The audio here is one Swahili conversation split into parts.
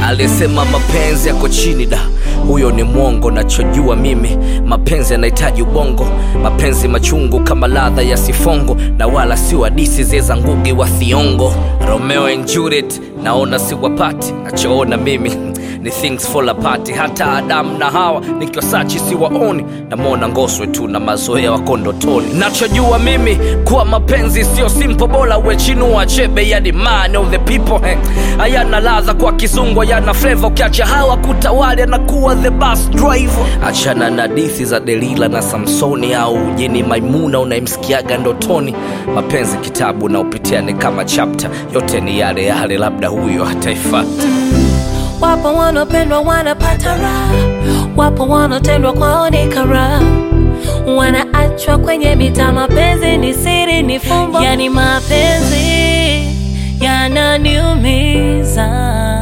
alisema mapenzi yako chini da huyo ni mwongo nachojua mimi mapenzi yanahitaji ubongo mapenzi machungu kama ladha ya sifongo na wala si wadisi zeza ngugi wa thiongo romeo and juliet naona siwapati nachoona mimi ni things fall apart hata adamu na hawa nikiwasachi siwaoni namwona ngoswe tu na mazoea wako ndotoni nachojua mimi kuwa mapenzi sio simple bora wechinua chebe yani man of the people eh. hayana ladha kwa kizungu hayana fleva ukiacha hawa kutawali anakuwa the bus driver achana na dithi za delila na samsoni au jini maimuna unayemsikiaga ndotoni mapenzi kitabu na upitia ni kama chapta yote ni yale yale labda huyo hataifata Wapo wanaopendwa wanapata raha, wapo wanaotendwa kwao ni karaha, wanaachwa kwenye mita. Mapenzi ni siri, ni fumbo, yani mapenzi yananiumiza.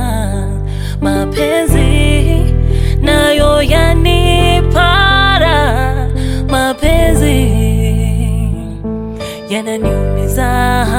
Mapenzi nayo yanipara, mapenzi yananiumiza,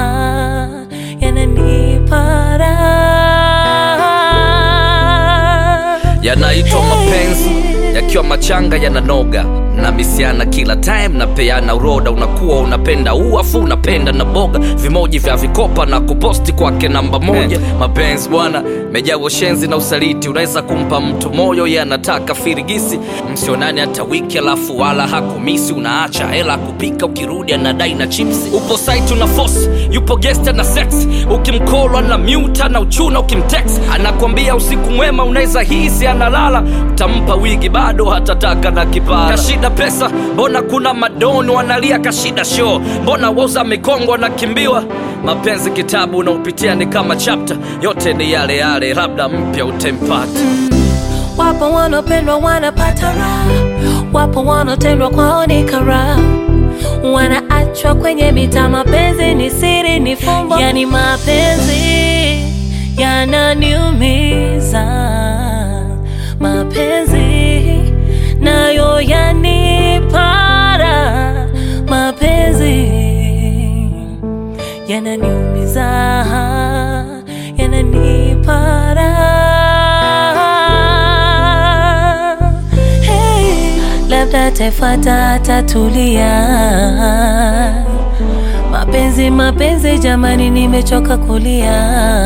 yananipara yanaitwa mapenzi yakiwa machanga yananoga mnamisiana kila time napeana uroda unakuwa unapenda uafu unapenda na boga vimoji vya vikopa na kuposti kwake namba moja mapenzi bwana mejaa ushenzi na usaliti unaweza kumpa mtu moyo ye anataka firigisi msionani hata wiki alafu wala hakumisi unaacha hela kupika ukirudi anadai na chipsi upo site una force yupo guest na sex ukimkolwa na muta na uchuna ukimtext anakwambia usiku mwema unaweza hisi analala utampa wigi bado hatataka na kipara kashida pesa mbona kuna madoni wanalia kashida show mbona woza mikongo anakimbiwa mapenzi kitabu unaopitia ni kama chapta yote ni yale yale labda mpya utempata Wapo wanaopendwa wanapata raha, wapo wanaotendwa kwao ni karaha, wanaachwa kwenye mita. Mapenzi ni siri, ni fumbo, yani mapenzi yananiumiza. Mapenzi nayo yanipara, mapenzi yananiumiza, yananipara. Hey, labda atafuata atatulia. Mapenzi, mapenzi, jamani, nimechoka kulia.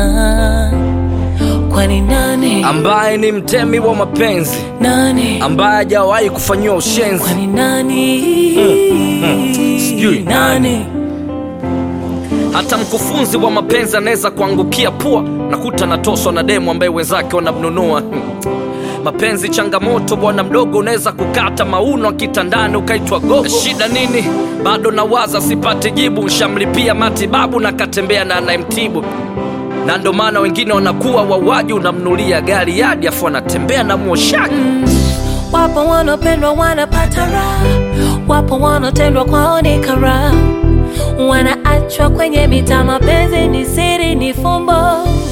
Kwani nani ambaye ni mtemi wa mapenzi nani ambaye hajawahi kufanyiwa ushenzi kwani nani Sijui nani hata mkufunzi wa mapenzi anaweza kuangukia pua nakuta natoswa na demu ambaye wenzake wanamnunua mapenzi changamoto bwana mdogo unaweza kukata mauno kitandani ukaitwa gogo shida nini bado nawaza sipate jibu nshamlipia matibabu na katembea na anayemtibu na ndo maana wengine wanakuwa wauaji unamnulia gari yadi afu anatembea na mwoshaji Wapo wanaopendwa wanapata raha, wapo wanaotendwa kwao ni karaha, wanaachwa kwenye mita. Mapenzi ni siri, ni fumbo,